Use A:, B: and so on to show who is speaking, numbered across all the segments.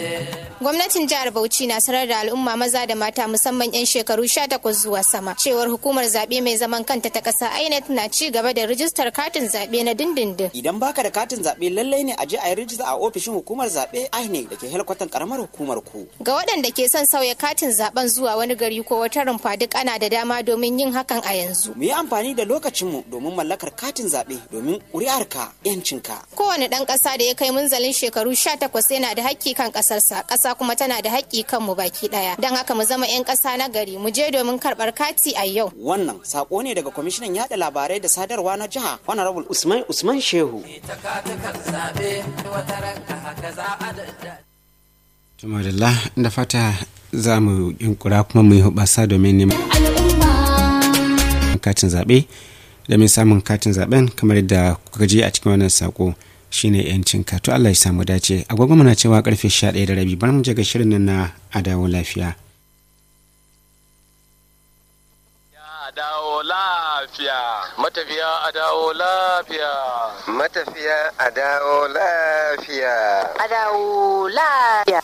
A: Gwamnatin jihar Bauchi na sanar da al'umma maza da mata musamman 'yan shekaru 18 zuwa sama cewar hukumar zaɓe mai zaman kanta ta ƙasa INEC na ci gaba da rijistar katin zaɓe na dindindin.
B: Idan baka da katin zaɓe lallai ne a je a yi rijista a ofishin hukumar zaɓe INEC da ke helkwatan karamar hukumar ku.
A: Ga waɗanda ke son sauya katin zaɓen zuwa wani gari ko wata rumfa duk ana da dama domin yin hakan a yanzu.
B: Mu yi amfani da lokacinmu domin mallakar katin zaɓe domin ƙuri'arka 'yancinka.
A: Kowane ɗan ƙasa da ya kai munzalin shekaru 18 yana da haƙƙi kan ƙasarsa, ƙasa kuma tana da haƙƙi kan mu baki ɗaya. Don haka mu zama 'yan ƙasa na gari, mu je domin karɓar kati a yau.
B: Wannan sako ne daga kwamishinan yaɗa labarai da sadarwa na jiha Honorable Usman Usman Shehu.
C: Tumadalla da fata za mu yunkura kuma mu yi hubasa domin neman katin zaɓe domin samun katin zaɓen kamar yadda kuka je a cikin wannan sako shine yancin ka to Allah ya samu dace agogo muna cewa karfe 11 da rabi bar mu je ga shirin nan na adawo lafiya
D: a dawo lafiya matafiya a dawo lafiya
E: matafiya a dawo lafiya
F: a dawo lafiya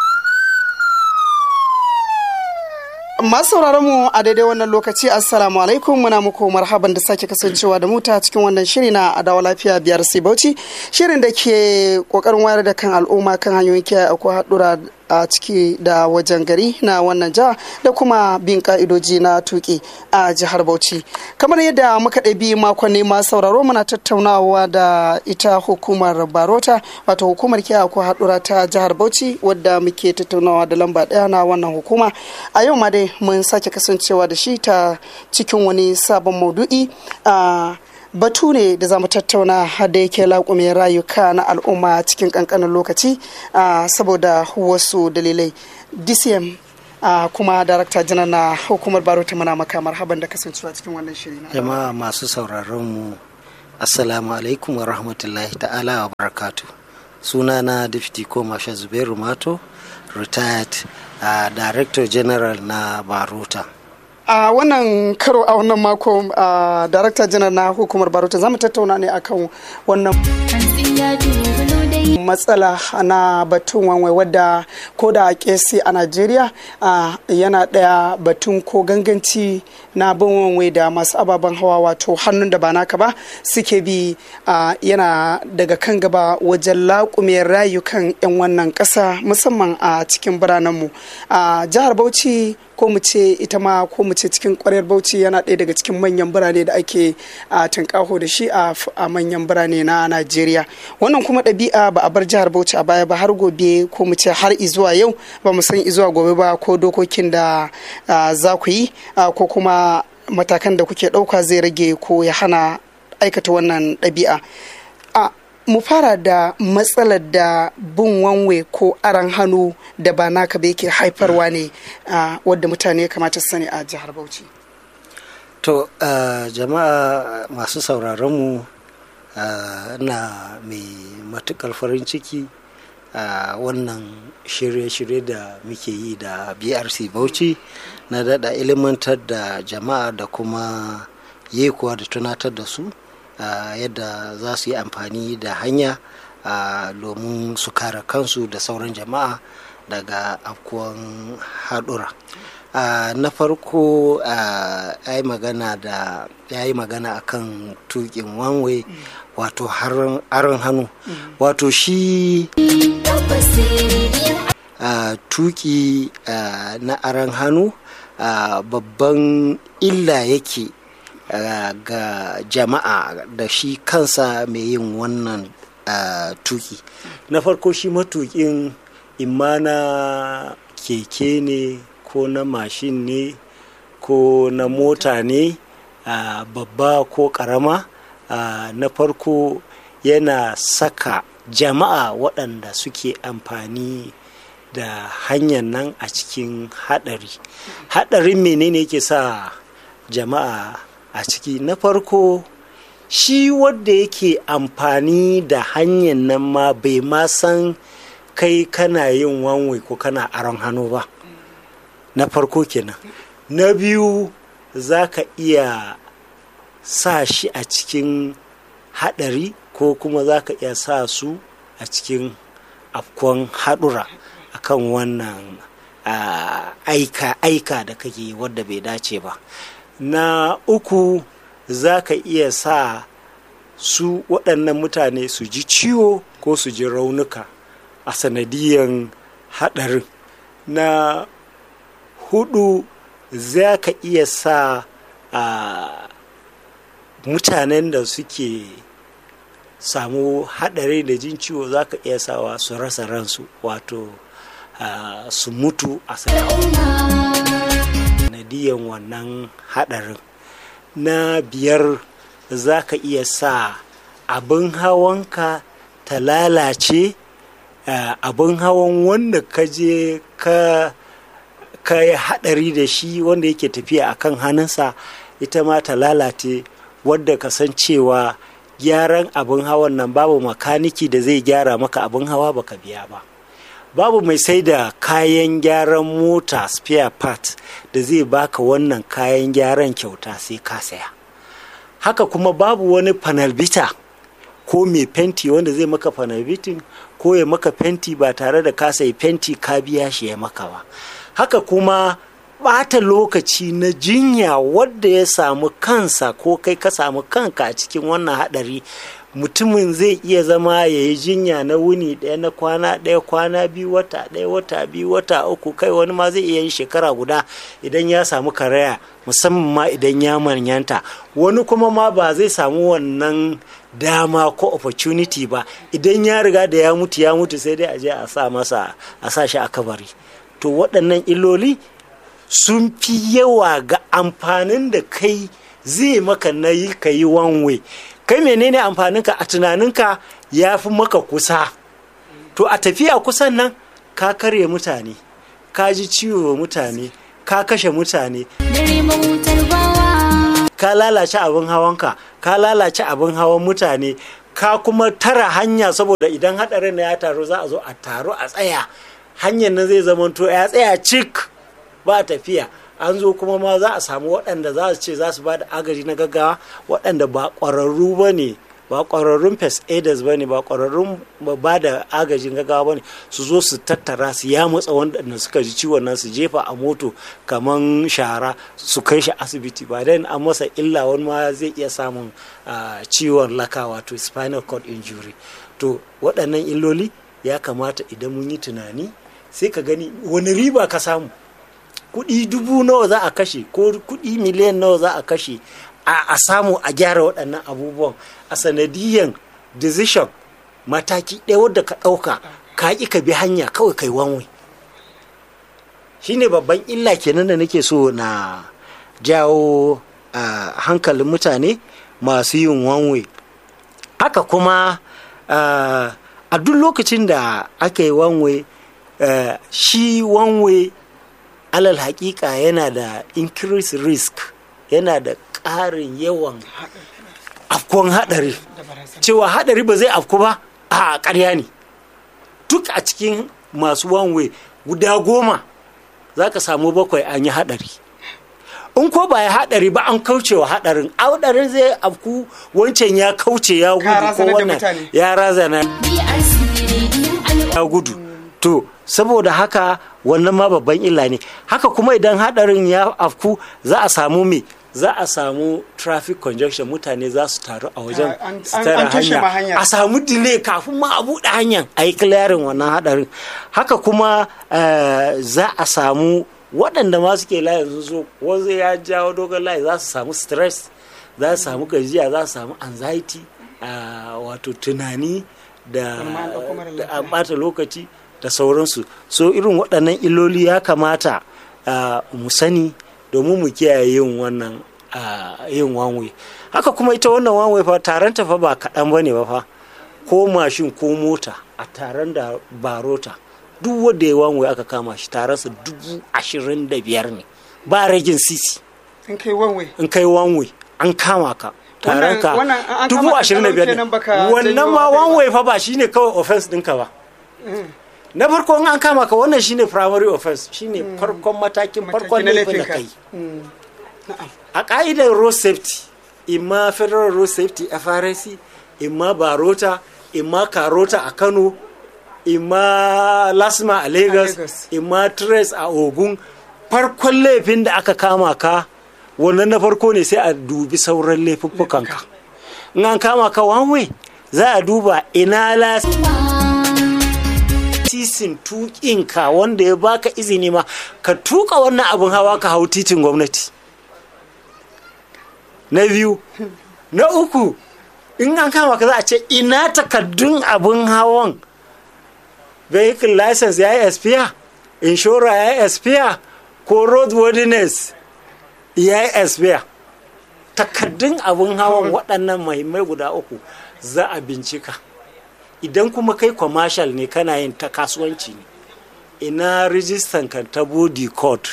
G: Masu sauraron mu a daidai wannan lokaci assalamu alaikum muna muku marhaban da sake kasancewa da muta cikin wannan shiri na adawa lafiya biyar sai bauchi shirin da ke kokarin wayar da kan al'umma kan hanyoyin kiyaye akwai haɗura a ciki da wajen gari na wannan jiha da kuma bin ka'idoji na tuki a jihar bauchi kamar yadda muka ɗabi makonni ma sauraro muna tattaunawa da ita hukumar barota wato hukumar kiyaye akwai haɗura ta jihar bauchi wadda muke tattaunawa da lamba ɗaya na wannan hukuma a yau ma dai mun sake kasancewa da shi ta cikin wani sabon maudu'i a batu ne da za mu tattauna da yake laƙume rayuka na al'umma cikin ƙanƙanin lokaci saboda wasu dalilai dcm kuma darakta janar na hukumar barota muna maka marhaban da kasancewa cikin wannan shiri na
E: jama'a masu sauraron mu assalamu alaikum wa rahmatullahi ta'ala wa barakatu sunana deputy komasha zubairu mato retired uh, director general na barota
G: a uh, wannan karo a wannan mako uh, darakta janar na hukumar barota za mu tattauna ne akan wannan matsala na batun wanwai wadda ko da kesi a najeriya uh, yana daya batun ko ganganci na bin wanwai da masu ababen hawa wato hannun da ba naka ba suke bi uh, yana daga kan gaba wajen laƙume rayukan 'yan wannan ƙasa musamman a cikin biranenmu a jihar bauchi ko mu ce ita ma ko mu ce cikin kwarar bauchi yana ɗaya daga cikin manyan birane da ake a tunƙaho da shi a manyan birane na najeriya wannan kuma ɗabi'a ba a bar jihar bauchi a baya ba har gobe ko mu ce har izuwa yau ba mu san izuwa gobe ba ko dokokin da za ku yi ko kuma matakan da kuke ɗauka zai rage ko ya hana aikata wannan ɗabi'a mu fara da matsalar da bin wanwe ko aran hannu da ba naka ba yake haifarwa ne wadda mutane kamata su sani a jihar bauchi
E: to jama'a masu sauraronmu na mai matukar farin ciki a wannan shirye-shirye da muke yi da brc bauchi na dada ilimantar da jama'a da kuma yekuwa da tunatar da su Uh, yadda za su yi amfani da hanya domin uh, su kare kansu da sauran jama'a daga afkuwan haɗura uh, na farko ya yi magana da ya yi magana akan tukin wanwe mm. wato aron hannu mm. wato shi tuki na aron hannu babban illa yake Uh, ga jama'a da shi kansa mai yin wannan uh, tuki na farko shi matukin imma na keke ne ko na mashin ne ko na mota ne uh, babba ko karama na farko yana saka jama'a waɗanda suke amfani da hanyar nan a cikin haɗari haɗarin menene yake sa jama'a a ciki na farko shi wadda yake amfani da hanyar nan ma bai ma san kai kana yin wanwe ko kana aron hannu ba na farko kenan na biyu za ka iya sa shi a cikin haɗari ko kuma za ka iya sa su a cikin afkon haɗura akan wannan ah, aika aika da kake yi wadda bai dace ba na uku za ka iya sa su waɗannan mutane su ji ciwo ko su ji raunuka a sanadiyan haɗarin na hudu za ka iya sa a mutanen da suke samu haɗari da jin ciwo za ka iya sawa su rasa ransu wato ah, su mutu a sanadiyan wannan haɗarin na biyar za ka iya sa abin hawanka ta lalace ah, abin hawan wanda ka je ka ka yi haɗari da shi wanda yake tafiya a kan hannunsa ita ma ta lalace wadda ka san cewa gyaran abin hawan nan babu makaniki da zai gyara maka abin hawa baka biya ba babu mai sai da kayan gyaran mota spare part da zai baka wannan kayan gyaran kyauta sai ka saya haka kuma babu wani panelbita ko mai fenti wanda zai maka panelbitin ko ya maka fenti ba tare da ka sayi fenti ka biya shi ya maka ba haka kuma ɓata lokaci na jinya wadda ya samu kansa ko kai ka samu kanka a cikin wannan haɗari mutumin zai iya zama ya yi jinya na wuni ɗaya na kwana ɗaya kwana biyu wata ɗaya wata biyu wata uku kai wani ma zai iya yin shekara guda idan ya samu karaya musamman ma idan ya manyanta wani kuma ma ba zai samu wannan dama ko opportunity ba idan ya riga da ya mutu ya mutu sai dai a je a sa masa a sa shi a kabari to waɗannan illoli sun fi yawa ga amfanin da kai zai maka na yi ka yi wanwe kai menene amfaninka a tunaninka ya fi maka kusa to a tafiya kusan nan ka karye mutane ka ji ciwo mutane ka kashe mutane ka lalace abin hawanka ka lalace abin hawan mutane ka kuma tara hanya saboda idan haɗarin na ya taru za a zo a taru a tsaya hanyar nan zai zamanto ya tsaya cik ba tafiya an zo kuma ma za a samu waɗanda za su ce za su ba da agaji na gaggawa waɗanda ba ƙwararru ba ne ba ƙwararrun first aiders ba ne ba ƙwararrun ba da agajin gaggawa ba ne su zo su tattara su ya matsa waɗanda suka ji ciwon nan su jefa a moto kaman shara su kai shi asibiti ba dan an masa illa wani ma zai iya samun ciwon laka wato spinal cord injury to waɗannan illoli ya kamata idan mun yi tunani sai ka gani wani riba ka samu kuɗi dubu nawa za a kashe ko kuɗi miliyan nawa za a kashe a samu a gyara waɗannan abubuwan a sanadiyan decision mataki ɗaya wadda ka ɗauka ka ƙi ka bi hanya kawai kai wanwe shine babban illa kenan da nake so na jawo hankalin mutane masu yin wanwe haka kuma a duk lokacin da aka yi wanwe shi wanwe alal hakika yana da increased risk yana da ƙarin yawan afkuwan haɗari cewa haɗari ba zai afku ba a ƙarya ne duk a cikin masu wanwe guda goma za ka samu bakwai an yi haɗari in ko ba ya haɗari ba an kauce wa haɗarin haɗarin zai afku wancan ya kauce ya gudu ko wannan ya razana ya gudu to saboda haka wannan ma babban illa ne haka kuma idan hadarin ya afku za a samu me za a samu traffic congestion mutane za su taru a wajen tara hanya a samu delay kafin ma a buɗe hanyar a yi clearing wannan hadarin haka kuma za a samu waɗanda ma suke layin sun so wanzu ya jawo dogon layi za su samu stress za su samu gajiya za su samu anxiety wato tunani da ɓata lokaci da sauransu so irin waɗannan illoli ya kamata mu sani domin mu kiyaye yin wannan yin wanwe haka kuma ita wannan wanwe fa taron ta fa ba kaɗan ba ne ba fa ko mashin ko mota a taron da barota duk wanda ya wanwe aka kama shi taronsa dubu ashirin da biyar ne ba ragin sisi
G: in kai wanwe
E: in kai wanwe an kama ka taron ka dubu ashirin da biyar ne wannan ma wanwe fa ba shine kawai offense ɗinka ba na farko an kama ka wannan shine primary offense shine farkon matakin farkon laifin da kai a ka'idar road safety imma federal road safety frc imma barota imma karota a kano
H: ima lasma a lagos
G: Lagos.
H: ima trace a ogun farkon laifin da aka kama ka wannan na farko ne sai a dubi sauran laifuffukanka in an kama ka wanwe za a duba ina lasisin tukinka wanda ya baka izini ma ka tuka wannan abin hawa ka hau titin gwamnati na biyu na uku in an kama ka za a ce ina takaddun abin hawan vehicle license ya yi expire inshora ya yi expire ko roadworthiness ya yi expire takaddun abin hawan waɗannan mahimmai guda uku za a bincika idan kuma kai commercial ne kana yin ta kasuwanci ne ina rijistan ka ta body code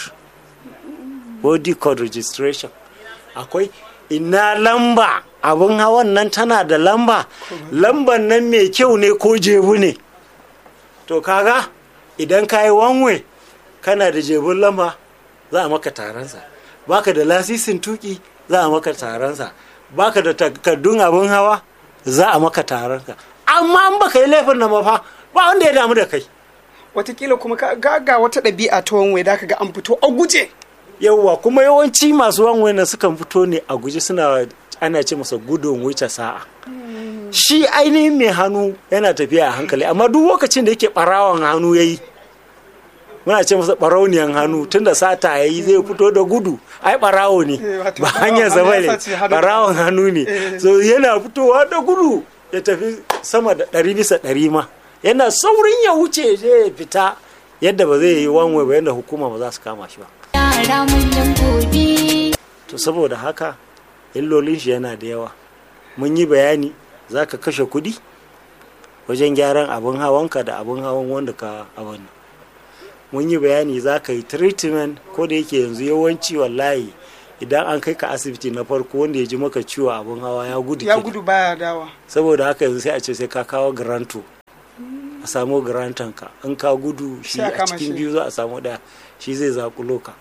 H: body code registration akwai ina lamba abin hawan nan tana da lamba lamban nan mai kyau ne ko jebu ne to kaga idan ka yi wanwe kana da jebun lamba za a maka taronsa baka da lasisin tuki za a maka taronsa baka da takardun abin hawa za a maka taronsa amma an baka yi laifin nan fa ba wanda ya damu da kai
G: watakila kuma ka ga ga wata ɗabi'a ta wanwai da ka ga an fito a guje
H: yauwa kuma yawanci masu wanwe na sukan fito ne a guje suna ana ce masa gudun wuce sa'a shi ainihin mai hannu yana tafiya a hankali amma duk lokacin da yake barawan hannu ya yi muna ce masa barauniyan hannu tunda sata ya yi zai fito da gudu ai barawo ne
G: Eh, wato
H: ba
G: barawan
H: hanyar zama
G: hannu ya
H: ne
G: sace hannu.
H: barawan hannu ne so yana fitowa da gudu ya tafi sama da ɗari bisa ɗari ma yana saurin ya wuce ya je ya fita yadda ba zai yi wanwe ba yadda hukuma ba za su kama shi ba
I: yara manyan gobe
H: to saboda haka illolin shi yana da yawa mun yi bayani za ka kashe kuɗi wajen gyaran abin hawanka da abin hawan wanda ka abin mun yi bayani za ka yi treatment ko da yake yanzu yawanci wallahi idan an kai ka asibiti na farko wanda ya ji maka ciwo abin hawa ya gudu
G: ya
H: kenan.
G: gudu baya dawa
H: saboda haka yanzu sai a ce sai ka kawo granto a samu grantanka in ka gudu shi
G: Sai a
H: a
G: kama
H: cikin
G: shi.
H: biyu za a samu daya shi zai zakulo ka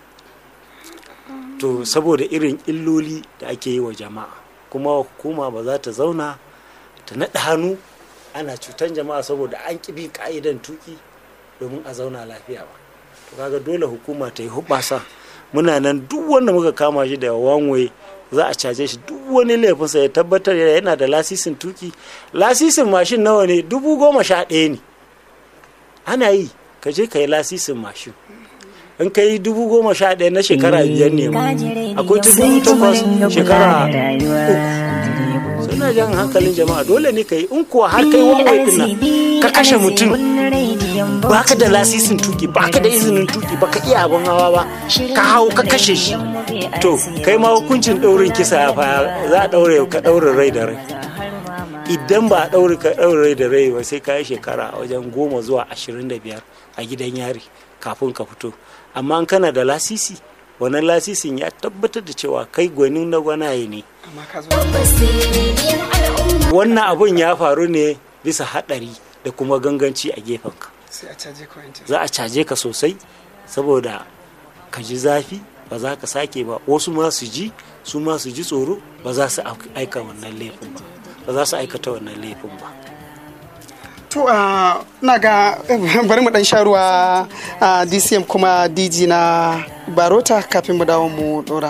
H: to saboda irin illoli da ake yi wa jama'a kuma hukuma ba za ta zauna ta naɗa hannu ana cutan jama'a saboda an ƙi bin ka'idan tuki domin a zauna lafiya ba to kaga dole hukuma ta yi hubasa muna nan duk wanda muka kama shi da wanwe za a caje shi duk wani laifinsa ya tabbatar yana da lasisin tuki lasisin mashin nawa ne dubu goma sha ɗaya ne ana yi ka je ka yi lasisin mashin in ka yi dubu goma sha ɗaya na shekara biyar ne ma akwai ta dubu takwas shekara uku suna jan hankalin jama'a dole ne ka yi in kuwa har kai wanwai ɗin nan ka kashe mutum baka da lasisin tuki baka da izinin tuki baka iya abin hawa ba ka hau ka kashe shi to kai ma hukuncin ɗaurin kisa fa za a ɗaure ka ɗaure rai da rai idan ba a ɗaure ka ɗaure rai da rai ba sai ka yi shekara a wajen goma zuwa ashirin da biyar a gidan yari kafin ka fito amma in kana da lasisi wannan lasisin ya tabbatar da cewa kai gwanin na gwanaye ne
G: amma ka zo
H: wannan abun ya faru ne bisa haɗari da kuma ganganci a gefenka
G: sai a caje ka wancan
H: za a caje ka sosai saboda ka ji zafi ba za ka sake ba wasu ma su ji su ma su ji tsoro ba za su aika wannan laifin ba ba za su aikata wannan laifin ba
G: to a na ga bari mu dan sha ruwa a dcm kuma dg na barota kafin mu dawo mu dora